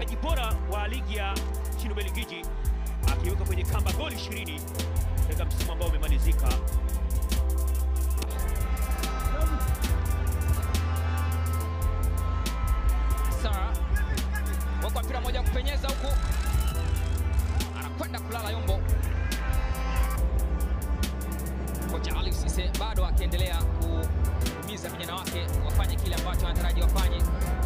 mfungaji bora wa ligi ya nchini Ubelgiji akiweka kwenye kamba goli 20 katika msimu ambao umemalizika. Sara wekwa mpira moja kupenyeza huku, anakwenda kulala Yombo. Kocha Ali Cisse bado akiendelea kuhimiza vijana wake wafanye kile ambacho anataraji wafanye.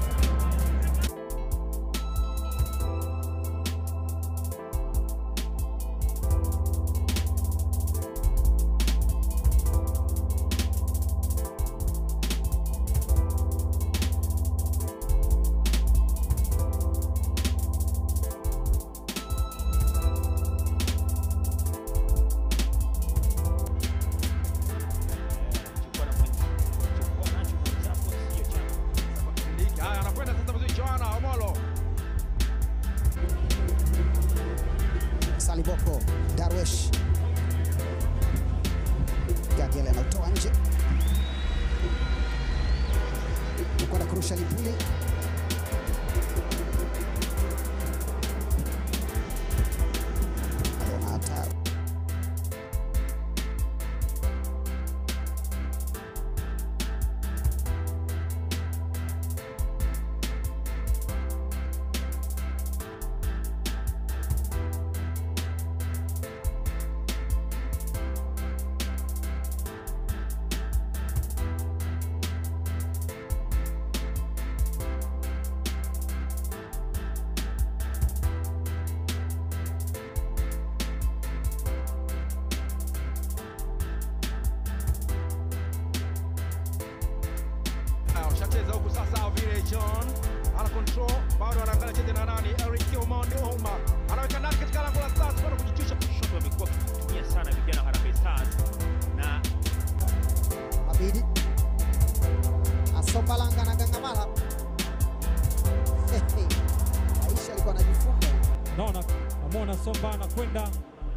Chukua na mwenzi- chukua nacho mwenzako, sio chako. Haya, anakwenda sasa vizuri Joana Omolo. Saliboko Darwesh Gadiel anautoa nje kwenda kurusha Lipuli Aliona hatari Haya, Ushacheza huku sasa vile John ana control bado anaangalia cheze na nani Eric Omondi Ouma anaweka ndani katika lango la Stars bado kujichusha Kushoto wamekuwa wakitumia sana vijana wa Harambee Stars na Mabidi Asombalanga na Gangamala Aisha alikuwa anajifunga naona namwona Somba anakwenda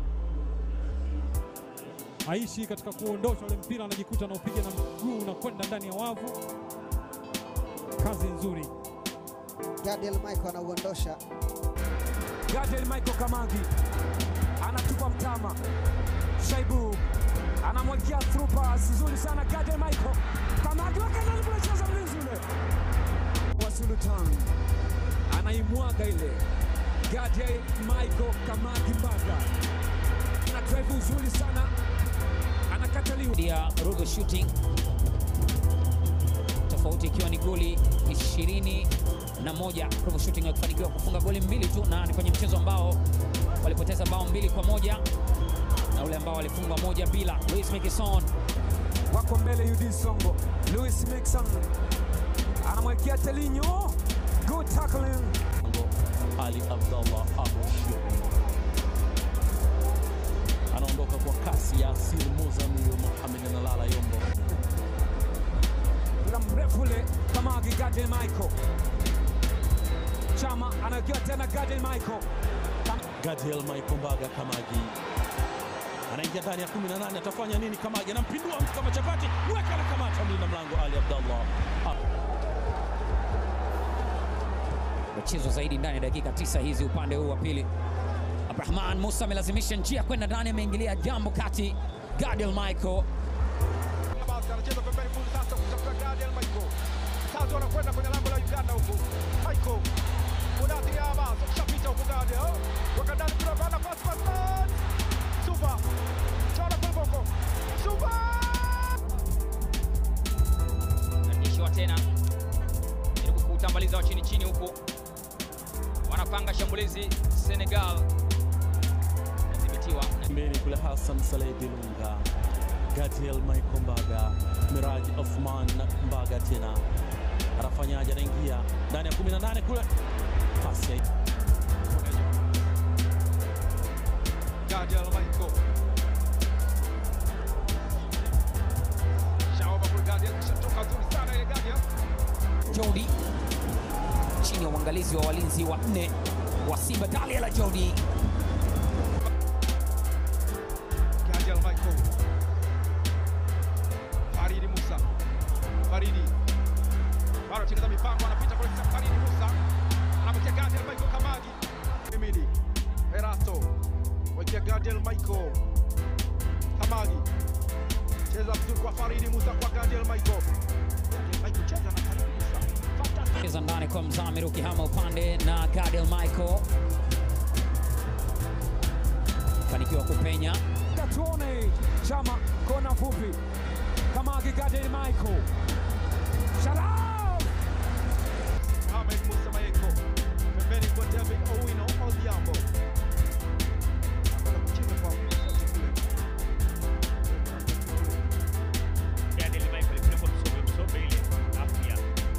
aishi katika kuondosha ule mpira, anajikuta anaupiga na mguu unakwenda ndani ya wavu. Kazi nzuri. Gadiel Michael anauondosha Gadiel Michael Kamagi anatupa mtama. Shaibu anamwagia through pass nzuri sana. Gadiel Michael Kamagi weka ndani kule, cheza mlinzi ule wa Sultan anaimwaga ile. Gadiel Michael Kamagi Mbaga ana drive nzuri sana, anakataliwa ya Rugo Shooting, tofauti ikiwa ni goli 21 Rugo Shooting wakifanikiwa kufunga goli mbili tu, na ni kwenye mchezo ambao walipoteza bao mbili kwa moja na ule ambao walifungwa moja bila. Luis Mikison wako mbele. UD Songo, Louis Mixon anamwekea Telinho, good tackling Ali Abdallah Abu Shiri anaondoka kwa kasi ya Asir Muzamiru Mohamed Nalala Yombo. mpira mrefu ule Kamagi. Gadiel Michael Chama anawekewa tena Gadiel Michael Gadiel Michael Mbaga Kamagi anaingia ndani ya 18, atafanya nini? Kamagi anampindua mtu kama chapati, weka na kamata mlinda mlango Ali Abdallah Abu michezo zaidi ndani ya dakika tisa hizi upande huu wa pili. Abrahman Musa amelazimisha njia kwenda ndani, ameingilia jambo kati. Gadiel Michael basi anacheza pembeni full sasa kutafuta Gadiel Michael. Sasa wanakwenda kwenye lango la Uganda huku. Michael. Mudathiri Abbas kushapita huku Gadiel. Weka ndani kuna bana pass pass pass. Super. Chora kwa boko. Super. narudishiwa tena, jaribu kuutambaliza wa chini chini, huku wanapanga shambulizi. Senegal inadhibitiwa Mbele kule Hassan Saleh Dilunga, Gadiel Michael Mbaga, Miraji Othman Mbaga tena anafanyaje? Anaingia ndani ya 18 kule, pasi ya Gadiel Michael. Shaoba kwa Gadiel kishatoka nzuri sana ile Gadiel. Jody chini ya uangalizi wa walinzi wa nne wa Simba. Daliala Jody Gadiel Michael. Faridi Musa. Faridi. Bado chini za mipango anapita kwa Faridi Musa. Anapatia Gadiel Michael Gadiel Michael Kamagi cheza vizuri kwa Faridi Musa kwa Gadiel Michael. Gadiel Michael cheza na Faridi Musa. Fantastic. cheza ndani kwa Mzamiru ukihama upande na Gadiel Michael fanikiwa kupenya Tatuone Chama kona fupi. Kamagi Gadiel Michael. Shalom! Ahmed Musa Maeko pembeni kwa David Owino Odhiambo Anakwenda kucheza kwa Musa kule. Daniel Michael kule kwa Msobe, Msobe ile afya.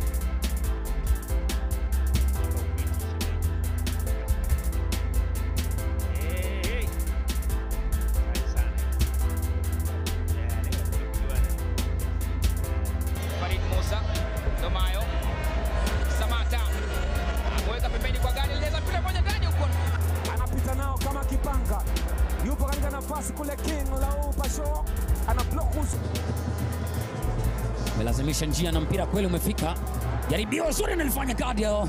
Eh, eh. Kali sana. Yeah, leo tulijuana. Farid Musa Domayo Samata ameweka pembeni kwa gari leza mpira moja ndani huko Anapita nao kama kipanga. Yupo katika nafasi kule King Lau Pasho. Ana block uso. amelazimisha njia na mpira kweli umefika. Jaribio zuri analifanya Gadiel,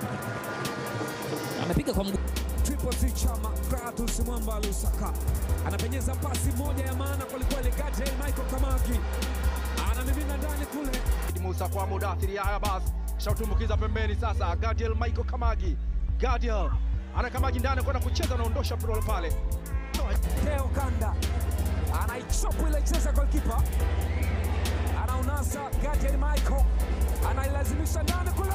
amepiga kwa mguu. Triple C Chama Kratos Mwamba Lusaka anapenyeza pasi moja ya maana kwelikweli. Gadiel Michael Kamagi anamimina ndani kule. Faridi Musa kwa Mudathiri Yahya Bas shautumbukiza pembeni sasa. Gadiel Michael Kamagi, Gadiel ana Kamagi ndani kwenda kucheza, anaondosha mpira pale. Teo Kanda anaichopu ile cheza golkipa, anaunasa Gadiel Michael anailazimisha ndani kule.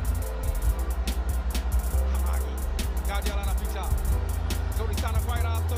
Kamagi, Gadiel anapita nzuri sana kwa Ira